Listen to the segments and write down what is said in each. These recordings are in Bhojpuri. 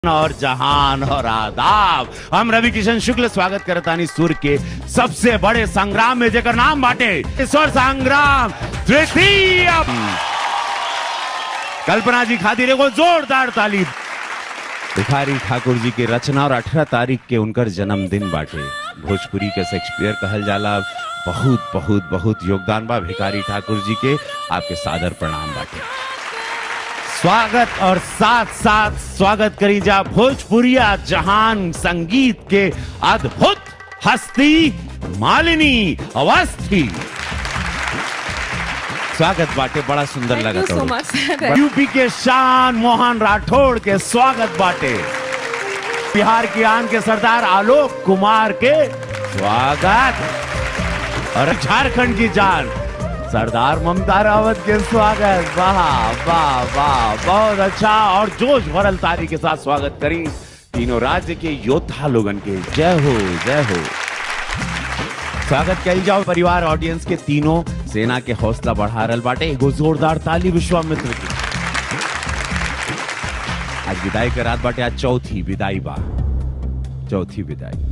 और जहान और आदाब हम रवि किशन शुक्ल स्वागत करतानी सुर के सबसे बड़े संग्राम में जेकर नाम बाटे ईश्वर संग्राम तृतीय कल्पना जी खातिर एगो जोरदार ताली भिखारी ठाकुर जी के रचना और अठारह तारीख के उनकर जन्मदिन बाटे भोजपुरी के शेक्सपियर कहल जाला बहुत बहुत बहुत योगदान बा भिखारी ठाकुर जी के आपके सादर प्रणाम बाटे स्वागत और साथ साथ स्वागत करी जा भोजपुरिया जहान संगीत के अद्भुत हस्ती मालिनी अवस्थी स्वागत बाटे बड़ा सुंदर Thank लगा you so much, sir. UP के शान मोहन राठौड़ के स्वागत बाटे बिहार की आन के सरदार आलोक कुमार के स्वागत और झारखंड की जान सरदार ममता रावत के स्वागत वाह वाह वाह बहुत अच्छा और जोश भरल तारी के साथ स्वागत करी तीनों राज्य के योद्धा लोगन के जय हो जय हो स्वागत करी जाओ परिवार ऑडियंस के तीनों सेना के हौसला बढ़ा रहल बाटे एगो जोरदार ताली विश्वामित्र की आज विदाई के रात बाटे आज चौथी विदाई बा चौथी विदाई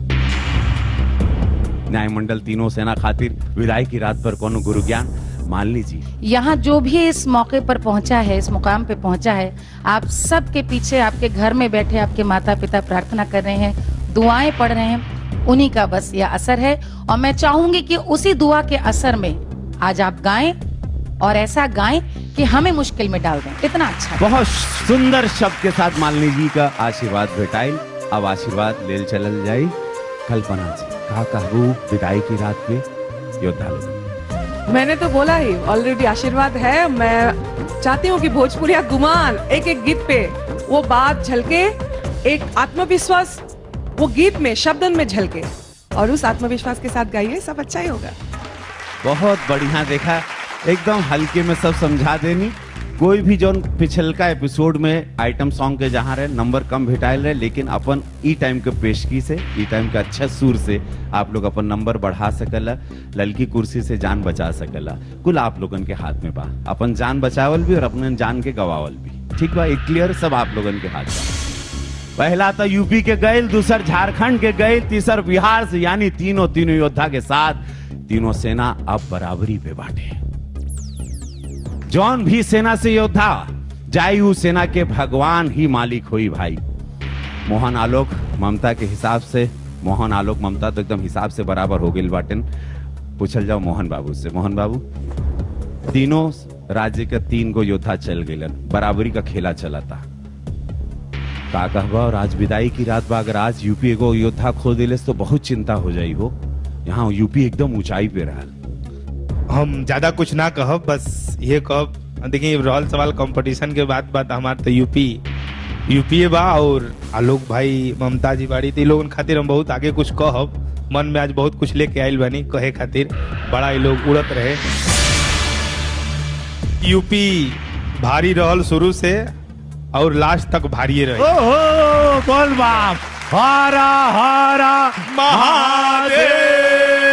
न्याय मंडल तीनों सेना खातिर विदाई की रात पर कोनो गुरु ज्ञान मान लीजिए यहाँ जो भी इस मौके पर पहुंचा है इस मुकाम पे पहुंचा है आप सबके पीछे आपके घर में बैठे आपके माता पिता प्रार्थना कर रहे हैं दुआएं पढ़ रहे हैं उन्हीं का बस यह असर है और मैं चाहूंगी कि उसी दुआ के असर में आज आप गाएं और ऐसा गाएं कि हमें मुश्किल में डाल दें इतना अच्छा बहुत सुंदर शब्द के साथ मालिनी जी का आशीर्वाद भेटाइल अब आशीर्वाद लेल चलल जाई कल्पना जी कहा कहबू विदाई की रात पे योद्धा लोग मैंने तो बोला ही ऑलरेडी आशीर्वाद है मैं चाहती हूँ कि भोजपुरिया गुमान एक एक गीत पे वो बात झलके एक आत्मविश्वास वो गीत में शब्दन में झलके और उस आत्मविश्वास के साथ गाइए सब अच्छा ही होगा बहुत बढ़िया देखा एकदम हल्के में सब समझा देनी कोई भी जो पिछलका एपिसोड में आइटम सॉन्ग के जहाँ रहे नंबर कम भेटाइल रहे लेकिन अपन ई टाइम के पेशगी से ई टाइम के अच्छा सुर से आप लोग अपन नंबर बढ़ा सकला ललकी कुर्सी से जान बचा सकला कुल आप लोगन के हाथ में बा अपन जान बचावल भी और अपने जान के गवावल भी ठीक बा एक क्लियर सब आप लोगन के हाथ बा पहला तो यूपी के गैल दूसर झारखंड के गैल तीसर बिहार से यानी तीनों तीनों योद्धा के साथ तीनों सेना अब बराबरी पे बांटे जौन भी सेना से योद्धा जाई उ सेना के भगवान ही मालिक हुई भाई मोहन आलोक ममता के हिसाब से मोहन आलोक ममता तो एकदम हिसाब से बराबर हो गई बाटन पूछल जाओ मोहन बाबू से मोहन बाबू तीनों राज्य के तीन गो योद्धा चल गए बराबरी का खेला चला था का कहबा और आज विदाई की रात बा अगर आज यूपी एगो योद्धा खो दिले तो बहुत चिंता हो जाई हो यहाँ यूपी एकदम ऊंचाई पे रहल हम ज्यादा कुछ ना कहब बस ये कहब देखिए रहल सवाल कंपटीशन के बाद बात हमार तो यूपी यूपी बा और आलोक भाई ममता जी बाड़ी तो लोगन खातिर हम बहुत आगे कुछ कहब मन में आज बहुत कुछ लेके आइल बानी कहे खातिर बड़ा ये लोग उड़त रहे यूपी भारी रहल शुरू से और लास्ट तक भारी रहे ओहो बोल बाप हारा हारा महादेव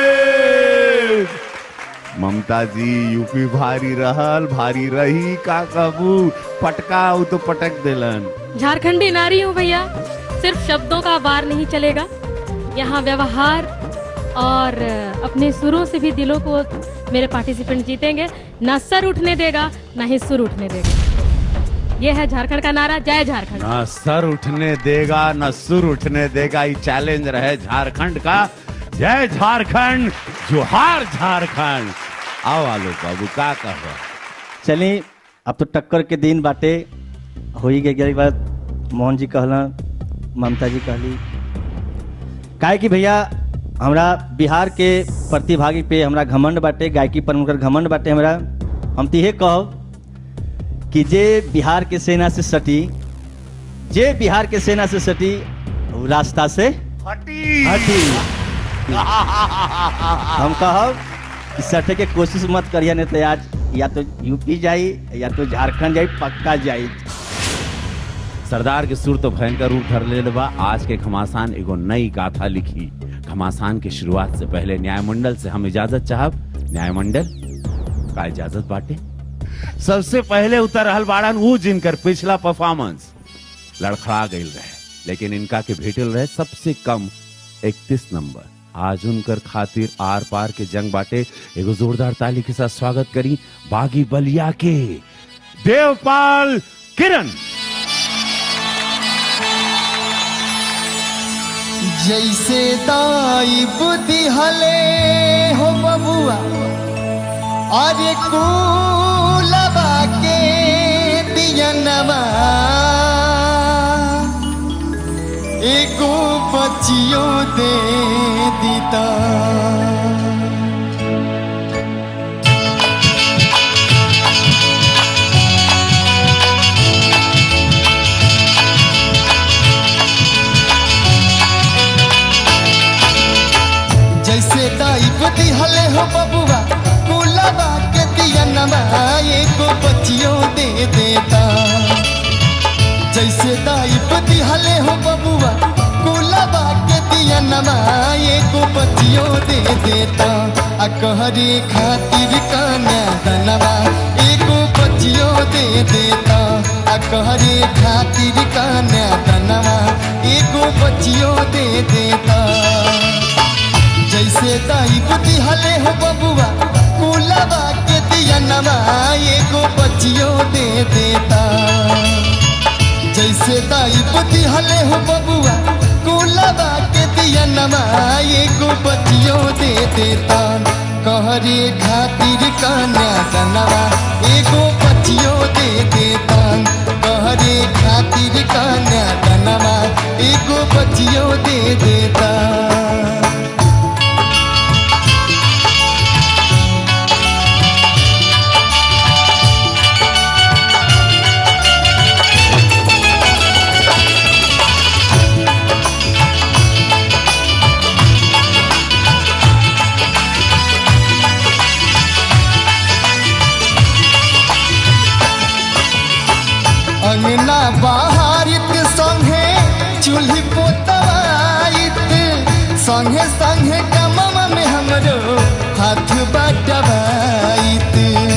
ममता जी यूपी भारी रहल भारी रही का कहबू पटका उ तो पटक देलन झारखंडी नारी हूँ भैया सिर्फ शब्दों का वार नहीं चलेगा यहाँ व्यवहार और अपने सुरों से भी दिलों को मेरे पार्टिसिपेंट जीतेंगे ना सर उठने देगा ना ही सुर उठने देगा ये है झारखंड का नारा जय झारखंड ना सर उठने देगा न सुर उठने देगा ये चैलेंज रहे झारखंड का जय झारखंड जोहार झारखंड आओ आलो बाबू का कहो चलिए अब तो टक्कर के दिन बाटे हो ही गई बात मोहन जी कहला ममता जी कहली काहे कि भैया हमरा बिहार के प्रतिभागी पे हमरा घमंड बाटे गायकी पर उनकर घमंड बाटे हमरा हम तो ये कहब कि जे बिहार के सेना से सटी जे बिहार के सेना से सटी उ रास्ता से हटी हटी हम कहब कि सटे के कोशिश मत करिए नहीं तो आज या तो यूपी जाई या तो झारखंड जाई पक्का जाई सरदार के सुर तो भयंकर रूप धर ले बा आज के घमासान एगो नई गाथा लिखी घमासान के शुरुआत से पहले न्यायमंडल से हम इजाजत चाहब न्यायमंडल का इजाजत बाटे सबसे पहले उतर रहल बाड़न ऊ जिनकर पिछला परफॉर्मेंस लड़खड़ा गई रहे लेकिन इनका के भेटल रहे सबसे कम 31 नंबर आज उनकर खातिर आर पार के जंग बाटे एगो जोरदार ताली के साथ स्वागत करी बागी बलिया के देवपाल किरण जैसे दाई बुद्धि हले हो बबुआ अरे कूलबा के दियनवा एगो बचियो दे दीता जैसे दाई बुद्धि हले हो बबुआ कुलबा के दिया नमा एको बचियो दे देता जैसे दाई बुद्धि हले हो बबुआ कुलबा के दिया नमा एको बचियो दे देता आ कहरे खातिर काना दनवा एको बचियो दे देता आ कहरे खातिर काना दनवा एको बचियो दे देता जैसे दाई बुद्धि हले हो बबुआ कुलबा के दिया नमा एगो बचियो दे देता जैसे दाई बुद्धि हले हो बबुआ कुलबा के दिया नमा एगो बचियो दे देता कहरे खातिर कन्या दनवा एगो बचियो दे देता कहरे खातिर कन्या दनवा एगो बचियो दे देता अंगना बाहरित संगे चूल्ही पोतवाइत संगे संगे कमम में हमरो हाथ बटवाइत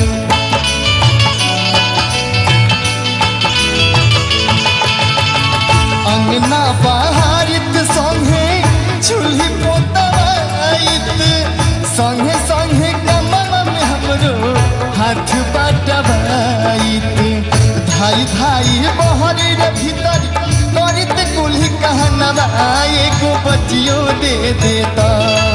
अंगना बाहरित संगे चूल्ही पोतवाइत संगे संगे कमम में हमरो हाथ बटवाइत धाई धाई बहरी रे भीतर करित कुल्ही कहनवा एगो बचियो दे देता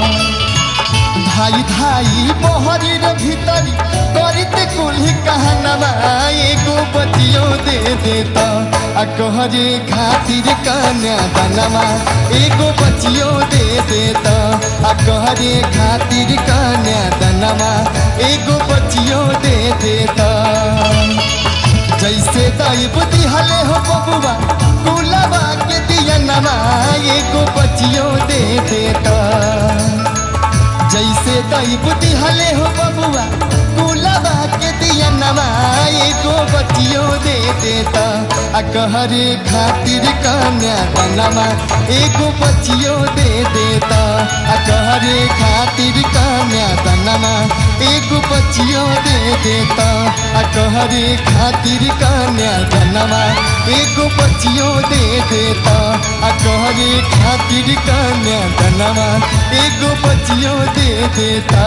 धाई धाई बहरी रे भीतर करित कुल्ही कहनवा एगो बचियो दे देता आ कहरे खातिर कन्या दनवा एगो बचियो दे देता आ कहरे खातिर कन्या दनवा एगो बचियो दे देता जैसे दाई बुद्धि हले हो बबुआ कुलबा के दिया नमा एगो बचियो दे देता जैसे दाई बुद्धि हले हो बबुआ कुलबा के दिया नमा एगो बचियो दे देता आ कहरे खातिर कन्या दनमा एगो बचियो दे देता आ कहरे खातिर कन्या दनमा एगो बचियो दे देता आ कहरे खातिर कन्या दनमा एगो बचियो दे देता आ कहरे खातिर कन्या दनमा एगो बचियो दे देता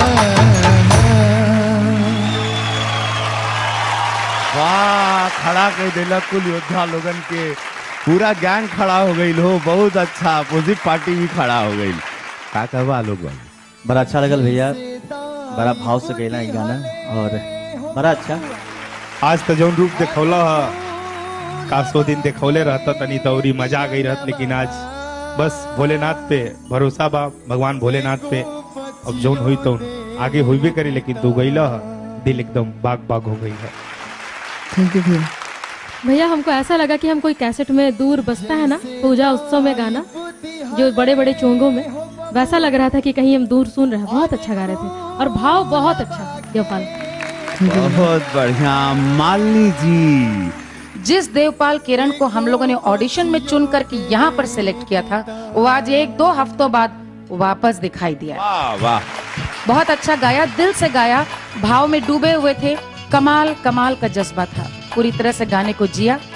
वाह खड़ा कर देला कुल योद्धा लोगन के पूरा गैंग खड़ा हो गई हो बहुत अच्छा अपोजिट पार्टी भी खड़ा हो गई का कहवा लोग बाबू? बड़ा अच्छा लगल भैया बड़ा भाव से गैला ई गाना और बड़ा अच्छा आज तो जौन रूप देखौला ह कासो दिन देखौले रहता तनी तौरी मजा आ गई रहत लेकिन आज बस भोलेनाथ पे भरोसा बा भगवान भोलेनाथ पे अब जौन हुई तो आगे होइबे करी लेकिन तू गईला ह दिल एकदम बाग बाग हो गई है थैंक यू भैया भैया हमको ऐसा लगा कि हम कोई कैसेट में दूर बजता है ना पूजा उत्सव में गाना जो बड़े बड़े चोंगों में वैसा लग रहा था कि कहीं हम दूर सुन रहे हैं बहुत अच्छा गा रहे थे और भाव बहुत अच्छा देवपाल बहुत बढ़िया मालिनी जी जिस देवपाल किरण को हम लोगों ने ऑडिशन में चुन करके यहाँ पर सिलेक्ट किया था वो आज एक दो हफ्तों बाद वापस दिखाई दिया वाह वाह बहुत अच्छा गाया दिल से गाया भाव में डूबे हुए थे कमाल कमाल का जज्बा था पूरी तरह से गाने को जिया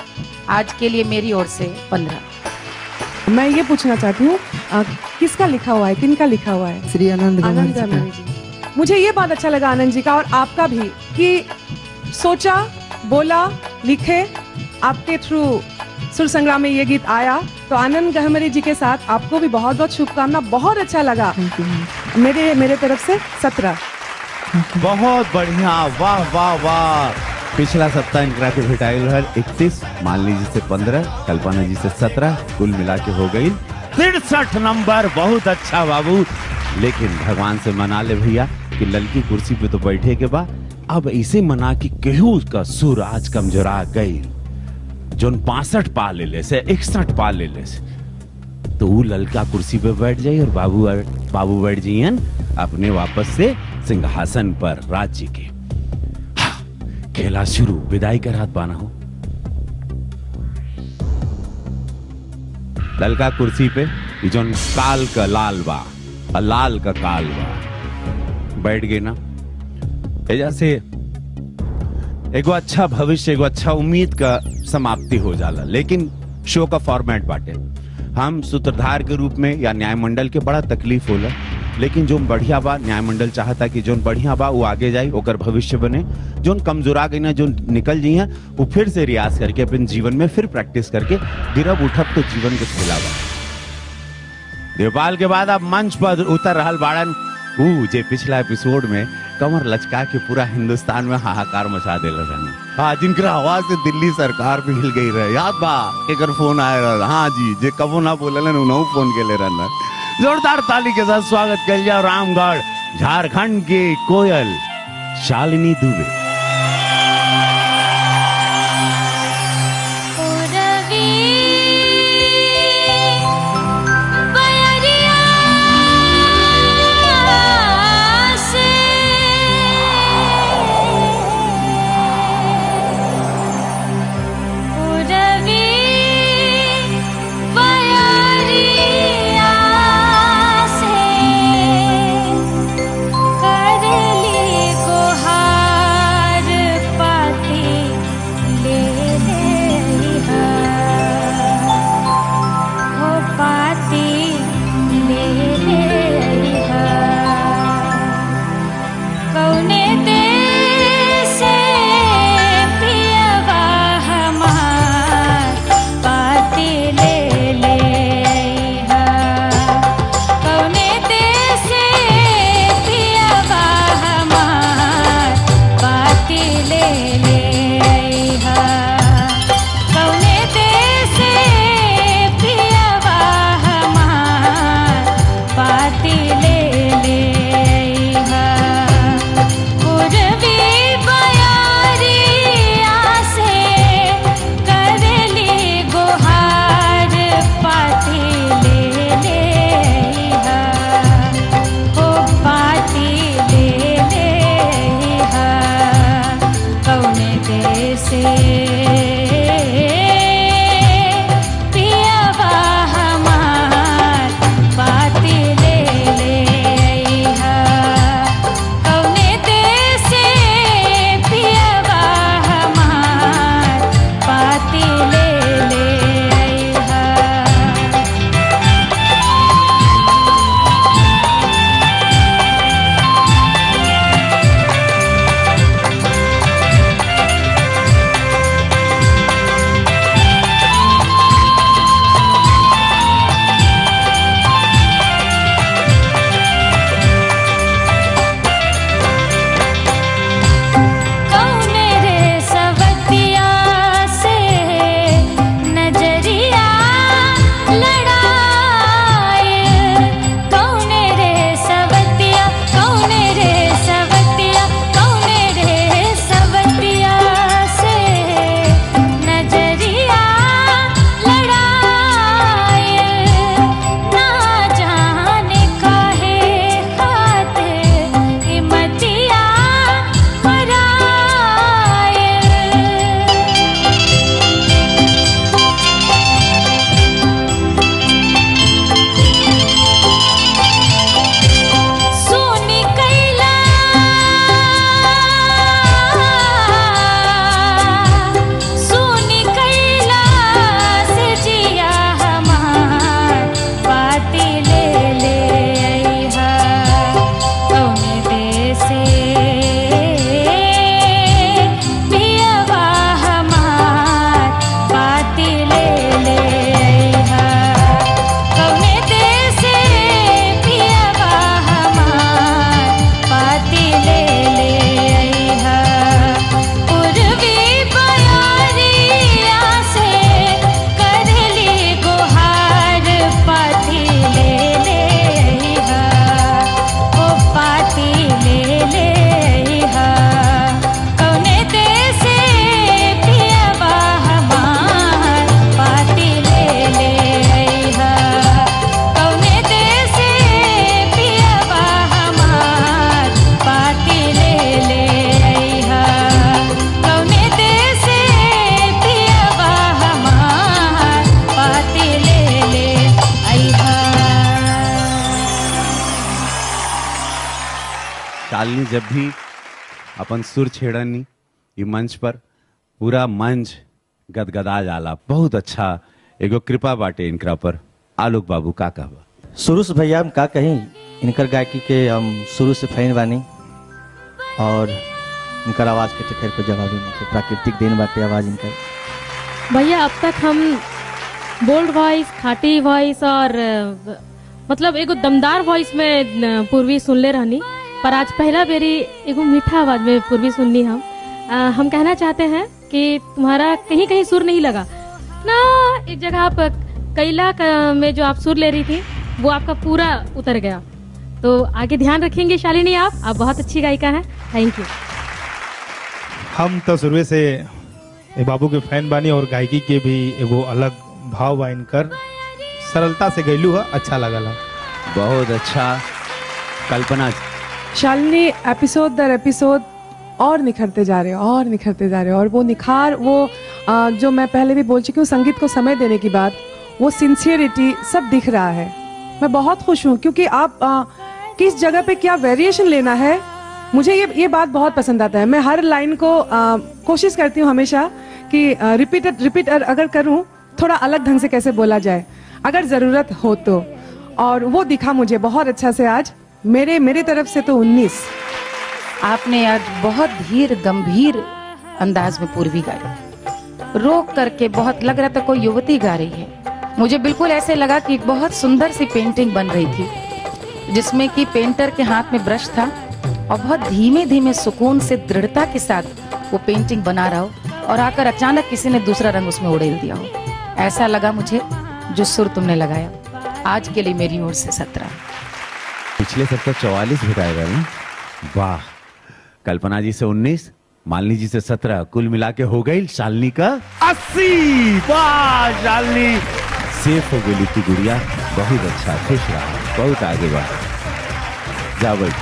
आज के लिए मेरी ओर से पंद्रह मैं ये पूछना चाहती हूँ अ, किसका लिखा हुआ है किनका लिखा हुआ है श्री आनंद आनंद गंभीर गंभीर जी मुझे ये बात अच्छा लगा आनंद जी का और आपका भी कि सोचा बोला लिखे आपके थ्रू सुर संग्राम में ये गीत आया तो आनंद गहमरी जी के साथ आपको भी बहुत बहुत शुभकामना बहुत अच्छा लगा थैंक यू मेरे मेरे तरफ से सत्रह बहुत बढ़िया वाह वाह वाह पिछला सप्ताह इनकरा के भेटाइल रहल इकतीस मालिनी जी से पंद्रह कल्पना जी से सत्रह कुल मिला के हो गई तिरसठ नंबर बहुत अच्छा बाबू लेकिन भगवान से मना ले भैया कि ललकी कुर्सी पे तो बैठे के बाद अब ऐसे मना कि केहू का सुर आज कमजोरा गई जोन पासठ पा ले ले से इकसठ पा ले ले से तो वो ललका कुर्सी पे बैठ जाई और बाबू बाबू बैठ जाइयन अपने वापस से सिंहासन पर राज्य के हाँ, खेला शुरू विदाई कर हाथ पाना हो ललका कुर्सी पे ई जोन काल का लाल बा और लाल का काल बा बैठ गए ना एजा से एगो अच्छा भविष्य एगो अच्छा उम्मीद का समाप्ति हो जाला लेकिन शो का फॉर्मेट बाटे हम सूत्रधार के रूप में या न्याय मंडल के बड़ा तकलीफ होला लेकिन जो बढ़िया बा न्याय मंडल चाहता कि जोन बढ़िया बा वो आगे जाए ओकर भविष्य बने जोन कमजोरा गई ना जो निकल जी हैं वो फिर से रियाज करके अपन जीवन में फिर प्रैक्टिस करके गिरब उठब तो जीवन के खिलावा नेपाल के बाद अब मंच पर उतर रहल बाड़न ऊ जे पिछला एपिसोड में कमर लचका के पूरा हिंदुस्तान में हाहाकार मचा देले रहने हाँ जिनकर आवाज से दिल्ली सरकार भी हिल गई रहे याद बा एकर फोन आए रहल हाँ जी जे कबो ना बोलेलन उनहु फोन के ले रहन जोरदार ताली के साथ स्वागत कर जाओ रामगढ़ झारखंड के कोयल शालिनी दुबे कर ली गुहार शालिनी जब भी अपन सुर छेड़नी ये मंच पर पूरा मंच गदगदा जाला बहुत अच्छा एगो कृपा बाटे इनकरा पर आलोक बाबू का कहबा शुरू से भैया हम का कहीं इनकर गायकी के हम शुरू से फैन बानी और इनकर आवाज़ के तो खैर कोई जवाब ही नहीं है। प्राकृतिक देन बाटे आवाज़ इनकर भैया अब तक हम बोल्ड वॉइस खाटी वॉइस और अ, मतलब एगो दमदार वॉइस में अ, पूर्वी सुनले रहनी पर आज पहला बेरी एगो मीठा आवाज में पूर्वी सुननी हम अ, हम कहना चाहते हैं कि तुम्हारा कहीं कहीं सुर नहीं लगा ना एक जगह आप कैला का- में जो आप सुर ले रही थी वो आपका पूरा उतर गया तो आगे ध्यान रखेंगे शालिनी आप आप बहुत अच्छी गायिका हैं थैंक यू हम तो शुरू से ए बाबू के फैन बानी और गायकी के भी एगो अलग भाव बा इनकर सरलता से गैलू है अच्छा लगल है बहुत अच्छा कल्पना शालिनी एपिसोड दर एपिसोड और निखरते जा रहे हैं और निखरते जा रहे हैं और वो निखार वो अ, जो मैं पहले भी बोल चुकी हूँ संगीत को समय देने की बात वो सिंसियरिटी सब दिख रहा है मैं बहुत खुश हूँ क्योंकि आप अ, किस जगह पे क्या वेरिएशन लेना है मुझे ये ये बात बहुत पसंद आता है मैं हर लाइन को अ, कोशिश करती हूँ हमेशा कि रिपीट रिपीट अगर करूँ थोड़ा अलग ढंग से कैसे बोला जाए अगर ज़रूरत हो तो और वो दिखा मुझे बहुत अच्छा से आज मेरे मेरे तरफ से तो 19 आपने आज बहुत धीर गंभीर अंदाज में पूर्वी गाई रोक करके बहुत लग रहा था कोई युवती गा रही है मुझे बिल्कुल ऐसे लगा कि एक बहुत सुंदर सी पेंटिंग बन रही थी जिसमें कि पेंटर के हाथ में ब्रश था और बहुत धीमे धीमे सुकून से दृढ़ता के साथ वो पेंटिंग बना रहा हो और आकर अचानक किसी ने दूसरा रंग उसमें उड़ेल दिया हो ऐसा लगा मुझे जो सुर तुमने लगाया आज के लिए मेरी ओर से सत्रह पिछले सप्ताह चौवालीस भेटाएगा ना वाह कल्पना जी से उन्नीस मालिनी जी से सत्रह कुल मिला के हो गई शालिनी का अस्सी वाह शालिनी सेफ हो गई थी गुड़िया बहुत अच्छा खुश रहा बहुत आगे बढ़ा जा बैठ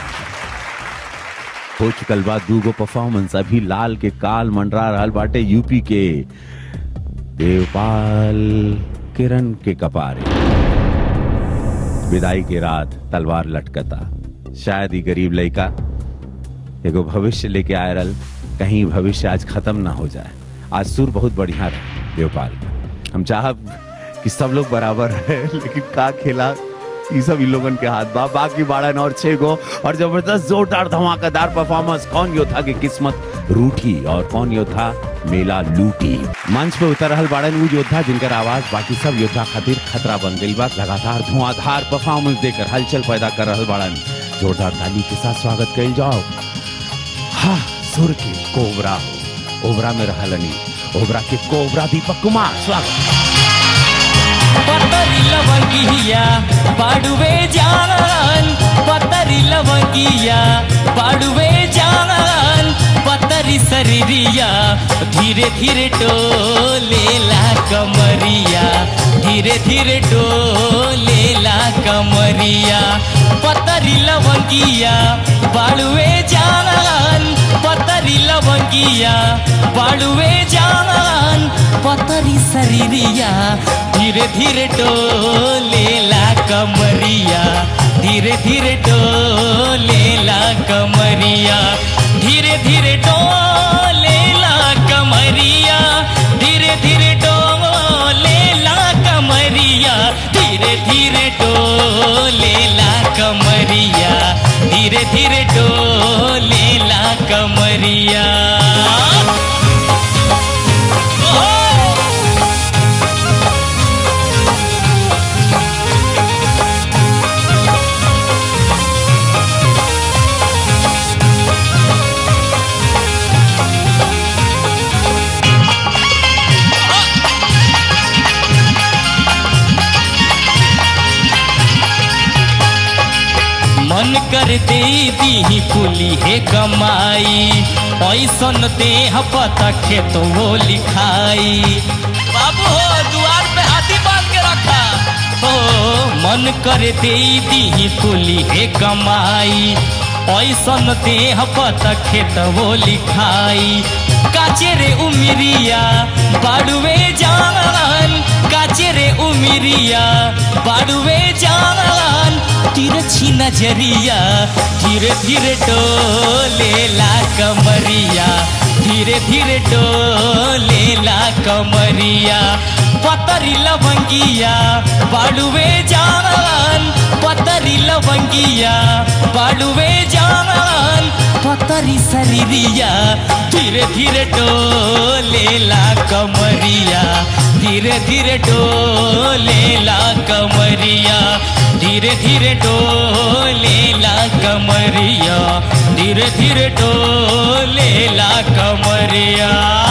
हो चुकल बा दूगो परफॉर्मेंस अभी लाल के काल मंडरा रहल बाटे यूपी के देवपाल किरण के कपारे विदाई के रात तलवार लटकता शायद ही गरीब लड़का एगो भविष्य लेके आए रल कहीं भविष्य आज खत्म ना हो जाए आज सुर बहुत बढ़िया रहे देवपाल हम चाहब कि सब लोग बराबर रहे लेकिन का खेला ये सब इन लोगन के हाथ बा बाकी बारह और छह गो और जबरदस्त जोरदार धमाकेदार परफॉर्मेंस कौन योद्धा की किस्मत रूठी और कौन योद्धा मेला लूटी मंच पे उतर रहल बाड़न उ योद्धा जिनकर आवाज बाकी सब योद्धा खातिर खतरा बन गई बा लगातार धुआंधार परफॉर्मेंस देकर हलचल पैदा कर रहल बाड़न जोरदार ताली के साथ स्वागत कइल जाओ हाँ सुर के कोबरा हो ओबरा में रहलनी ओबरा के कोबरा दीपक कुमार स्वागत पतरी लवंगिया पाडुवे जान पतरी लवंगिया पाडुवे जान पतरी शरीरिया धीरे धीरे डोलेला कमरिया धीरे धीरे डोलेला कमरिया पतरी लवंगिया बाड़ुए जान पतरी लवंगिया बाड़ुए जान पतरी शरीरिया धीरे धीरे डोलेला कमरिया धीरे धीरे डोलेला कमरिया धीरे धीरे डोलेला कमरिया धीरे धीरे डोलेला कमरिया धीरे धीरे डोलेला कमरिया धीरे धीरे डोलेला कमरिया ओ! मन कर दे दी कुली है कमाई ऐसन देह पता के तो वो लिखाई बाबू हो द्वार पे हाथी बांध के रखा हो मन कर दे दी कुली है कमाई ऐसन देह पता के तो वो लिखाई काचे रे उमिरिया बाड़ुए जान काचे रे उमिरिया बाड़ुए जान तिरछी नजरिया धीरे धीरे डोलेला कमरिया धीरे धीरे डोलेला कमरिया पतरी लवंगिया बालुवे जान पतरी लवंगिया बालुवे जान पतरी शरीरिया धीरे धीरे डोलेला कमरिया धीरे धीरे डोलेला कमरिया धीरे धीरे डोलेला कमरिया धीरे धीरे डोलेला कमरिया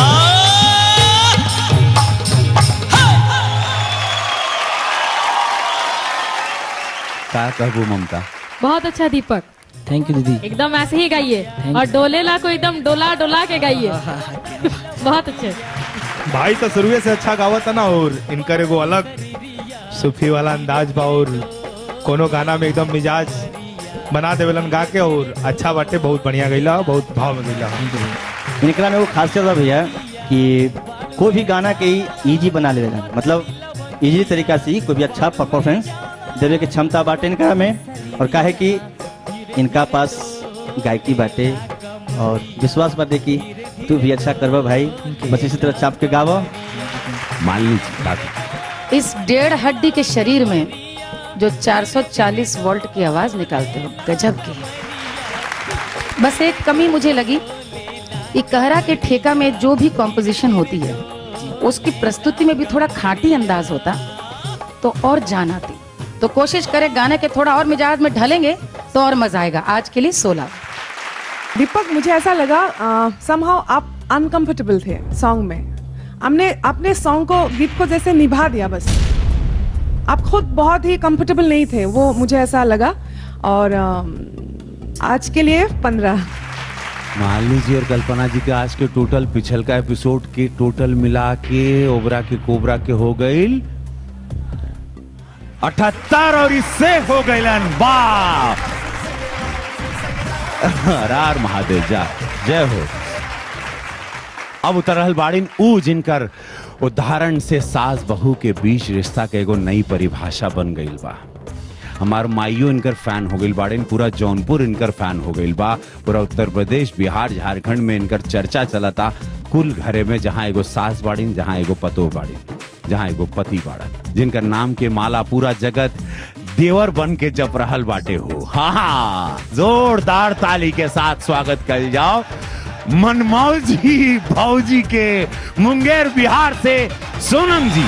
का कहबू ममता बहुत अच्छा दीपक थैंक यू दीदी एकदम ऐसे ही गाइए और डोलेला को एकदम डोला डोला के गाइए बहुत अच्छे भाई तो शुरुए से अच्छा गावत है ना और इनकर एगो अलग सूफी वाला अंदाज बा और कोनो गाना में एकदम मिजाज बना देवेलन गा के और अच्छा बाटे बहुत बढ़िया गईला बहुत भाव में गईला इनकरा में वो खासियत बा भैया कि कोई भी गाना के इजी बना लेवेला मतलब इजी तरीका से ही कोई भी अच्छा परफॉर्मेंस देवे के क्षमता बाटे इनकरा में और काहे कि इनका पास गायकी बाटे और विश्वास बाटे कि तू भी अच्छा करबा भाई बस इसी तरह चाप के गावा मान लीजिए बात इस डेढ़ हड्डी के शरीर में जो 440 वोल्ट की आवाज निकालते हो गजब की बस एक कमी मुझे लगी कि कहरा के ठेका में जो भी कॉम्पोजिशन होती है उसकी प्रस्तुति में भी थोड़ा खाटी अंदाज होता तो और जान आती तो कोशिश करें गाने के थोड़ा और मिजाज में ढलेंगे तो और मजा आएगा आज के लिए सोलह दीपक मुझे ऐसा लगा समहाउ आप अनकंफर्टेबल थे सॉन्ग में हमने अपने सॉन्ग को गीत को जैसे निभा दिया बस आप खुद बहुत ही कंफर्टेबल नहीं थे वो मुझे ऐसा लगा और अम, आज के लिए पंद्रह मान लीजिए और कल्पना जी के आज के टोटल पिछल का एपिसोड के टोटल मिला के ओबरा के कोबरा के हो गई अठहत्तर और इससे हो गईलन वाह रार महादेव जा जय हो अब उतर रहल बाड़िन ऊ जिनकर उदाहरण से सास बहू के बीच रिश्ता के एगो नई परिभाषा बन गईल बा हमार माइयो इनकर फैन हो गईल बाड़िन पूरा जौनपुर इनकर फैन हो गईल बा पूरा उत्तर प्रदेश बिहार झारखंड में इनकर चर्चा चलता कुल घरे में जहाँ एगो सास बाड़िन जहाँ एगो पतो बाड़िन जहाँ एगो पति बाड़न जिनकर नाम के माला पूरा जगत देवर बन के जप रहल बाटे हो हाँ हाँ जोरदार ताली के साथ स्वागत कर जाओ मनमौजी भौजी के मुंगेर बिहार से सोनम जी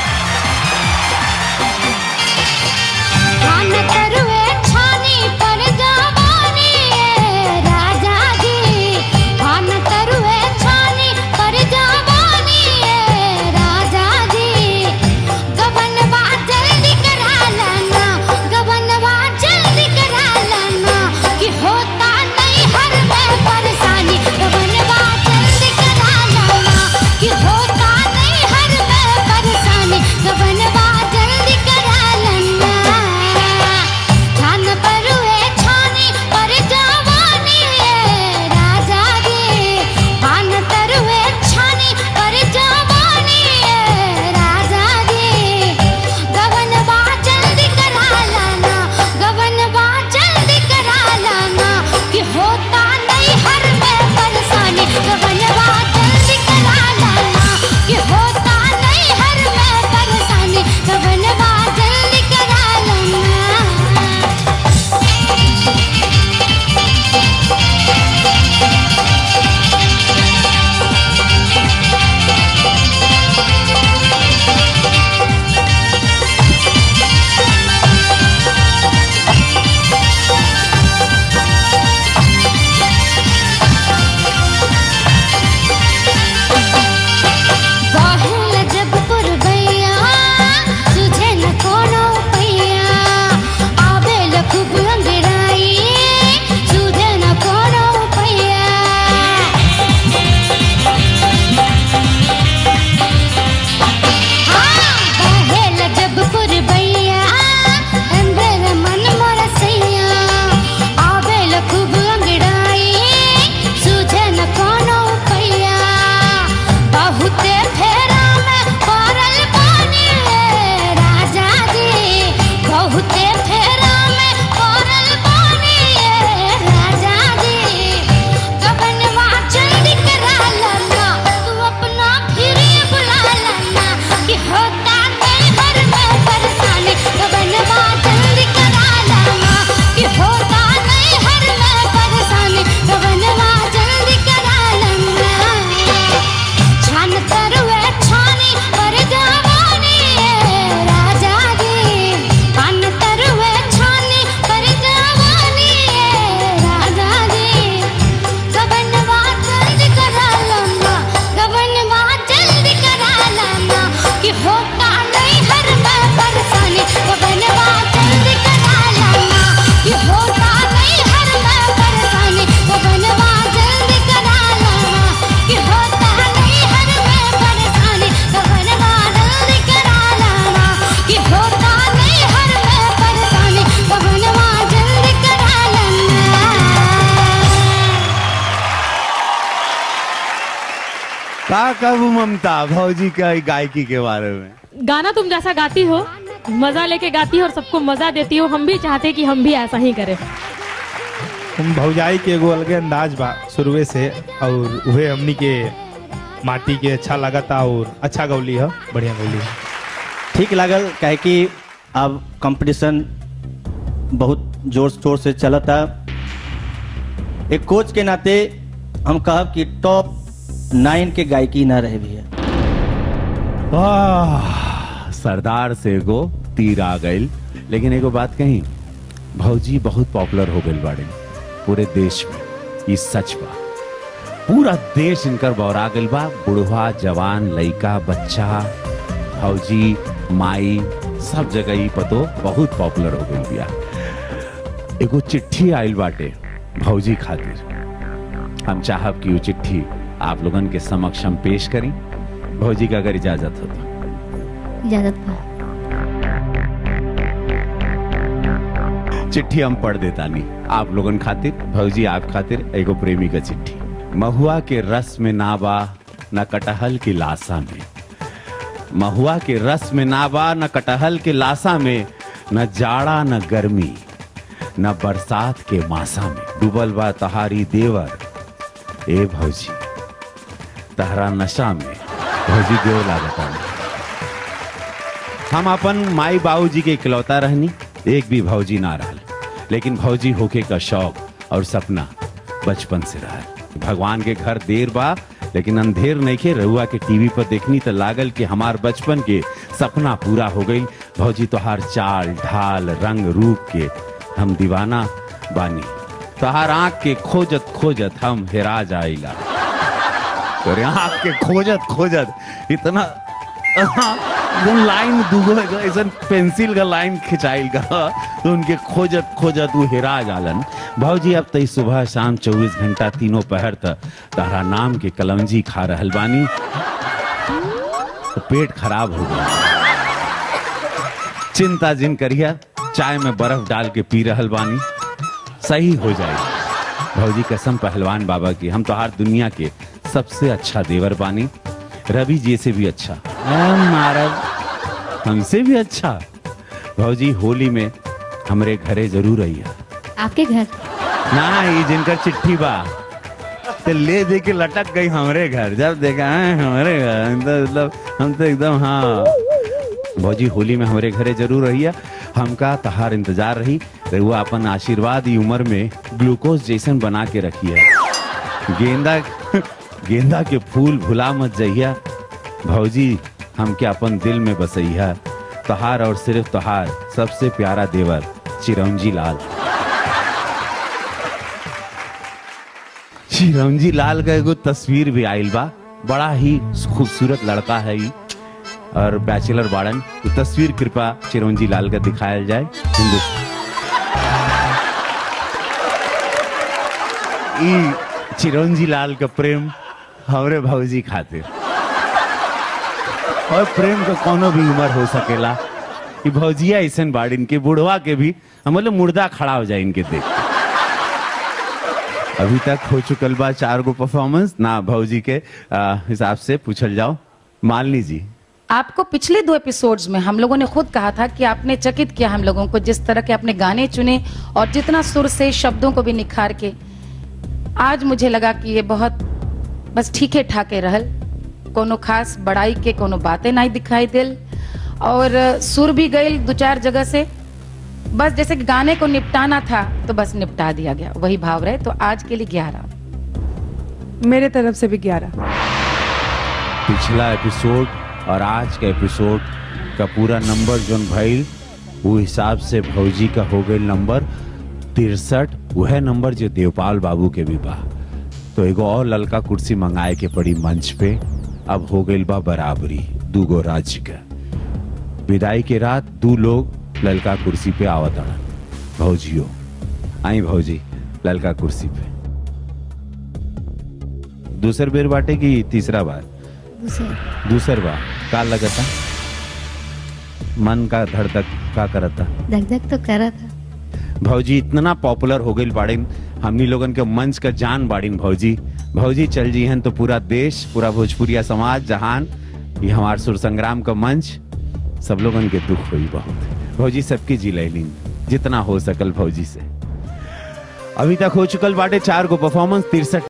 खान तरुए छानी पर जवानी ए राजा जी खान तरुए छानी पर जवानी ए राजा जी गबनवा जल्दी करा लेना गबनवा जल्दी करा लेना कि होता नहीं हर में परेशानी गबनवा जल्दी करा लेना कि होता नहीं हर में परेशानी का कहू ममता भौजी का गायकी के बारे में गाना तुम जैसा गाती हो मजा लेके गाती हो और सबको मजा देती हो हम भी चाहते कि हम भी ऐसा ही करें हम भौजाई के एगो अलगे अंदाज बा शुरुए से और उहे हमनी के माटी के अच्छा लगता और अच्छा गौली है बढ़िया गौली है ठीक लागल काहे कि अब कंपटीशन बहुत जोर शोर से चलता एक कोच के नाते हम कहब कि टॉप नाइन के गायकी ना रहे भैया आह, सरदार से एगो तीर आ गई लेकिन एगो बात कही भौजी बहुत पॉपुलर हो गई बाड़े पूरे देश में ई सच बा पूरा देश इनकर बौरा गइल बा बुढ़वा जवान लइका बच्चा भौजी माई सब जगह ही पतो बहुत पॉपुलर हो गई बिया एगो चिट्ठी आइल बाटे भौजी खातिर हम चाहब कि वो चिट्ठी आप लोगन के समक्ष हम पेश करी भौजी का अगर इजाजत हो तो इजाजत बा चिट्ठी हम पढ़ देता नहीं आप लोगन खातिर भौजी आप खातिर एगो प्रेमी का चिट्ठी महुआ के रस में ना बा न कटहल की लाशा में महुआ के रस में ना बा न कटहल के लाशा में न जाड़ा न गर्मी न बरसात के मासा में डूबल बा तहारी देवर ए भौजी तहरा नशा में भौजी देव लागता में हम अपन माई बाबूजी के इकलौता रहनी एक भी भौजी ना रहल लेकिन भौजी होके का शौक और सपना बचपन से रहल भगवान के घर देर बा लेकिन अंधेर नहीं के रहुआ के टीवी पर देखनी तो लागल कि हमार बचपन के सपना पूरा हो गई भौजी तोहार चाल ढाल रंग रूप के हम दीवाना बानी तोहार आंख के खोजत खोजत हम हेरा जाइला तोरे आंख के खोजत खोजत इतना वो लाइन दुगो एगो ऐसन पेंसिल का लाइन खिंचाइल का तो उनके खोजत खोजत वो हेरा जालन भौजी अब तई सुबह शाम 24 घंटा तीनों पहर तक तारा नाम के कलमजी खा रहल बानी तो पेट खराब हो गया चिंता जिन करिया चाय में बर्फ डाल के पी रहल बानी सही हो जाएगी भौजी कसम पहलवान बाबा की हम तो हर दुनिया के सबसे अच्छा देवर बानी रवि जी से भी अच्छा अरे महाराज हमसे भी अच्छा भौजी होली में हमरे घरे जरूर आइया आपके घर ना ये जिनकर चिट्ठी बा ते ले दे के लटक गई हमरे घर जब देखा हैं, हमारे घर हम तो मतलब हम तो एकदम हाँ भौजी होली में हमारे घरे जरूर रहिया हमका तहार इंतजार रही रहुआ अपन आशीर्वाद ई उम्र में ग्लूकोज जैसन बना के रखिए गेंदा गेंदा के फूल भुला मत जइया भौजी हमके अपन दिल में बसैया तहार और सिर्फ तहार सबसे प्यारा देवर चिरंजी लाल चिरंजी लाल का एगो तस्वीर भी आइल बा बड़ा ही खूबसूरत लड़का है ई और बैचलर बाड़न तो तस्वीर कृपा चिरंजी लाल का दिखाया जाए हिंदुस्तान ई चिरंजी लाल का प्रेम हमरे भौजी खातिर और प्रेम का कोनो भी उम्र हो सकेला ई भौजिया ऐसन बाड़िन के बुढ़वा के भी हम बोले मुर्दा खड़ा हो जाए इनके देख अभी तक हो चुकल बा चार गो परफॉर्मेंस ना भौजी के आ, हिसाब से पूछल जाओ मालनी जी आपको पिछले दो एपिसोड्स में हम लोगों ने खुद कहा था कि आपने चकित किया हम लोगों को जिस तरह के आपने गाने चुने और जितना सुर से शब्दों को भी निखार के आज मुझे लगा कि ये बहुत बस ठीके ठाके रहल कोनो खास बड़ाई के कोनो बातें नहीं दिखाई दिल और अ, सुर भी गई दो चार जगह से बस जैसे कि गाने को निपटाना था तो बस निपटा दिया गया वही भाव रहे तो आज के लिए ग्यारह मेरे तरफ से भी ग्यारह पिछला एपिसोड और आज का एपिसोड का पूरा नंबर जोन भइल वो हिसाब से भौजी का हो गई नंबर तिरसठ वह नंबर जो देवपाल बाबू के भी बा तो एगो और ललका कुर्सी मंगाए के पड़ी मंच पे अब हो गई बा बराबरी दूगो राज्य का विदाई के रात दू लोग ललका कुर्सी पे आवत अड़न भौजियो आई भौजी ललका कुर्सी पे दूसर बेर बाटे की तीसरा बार दूसरे दूसर बार का लगता मन का धड़धक का करता धक धक तो करा था भौजी इतना पॉपुलर हो गई बाड़िन हमनी लोगन के मंच का जान बाड़िन भौजी भौजी चल जी हैं तो पूरा देश पूरा भोजपुरिया समाज जहान ये हमार सुर संग्राम का मंच सब लोगन के दुख हुई बहुत भौजी सबकी जी लैलीन जितना हो सकल भौजी से अभी तक हो चुकल बाटे चार गो परफॉर्मेंस तिरसठ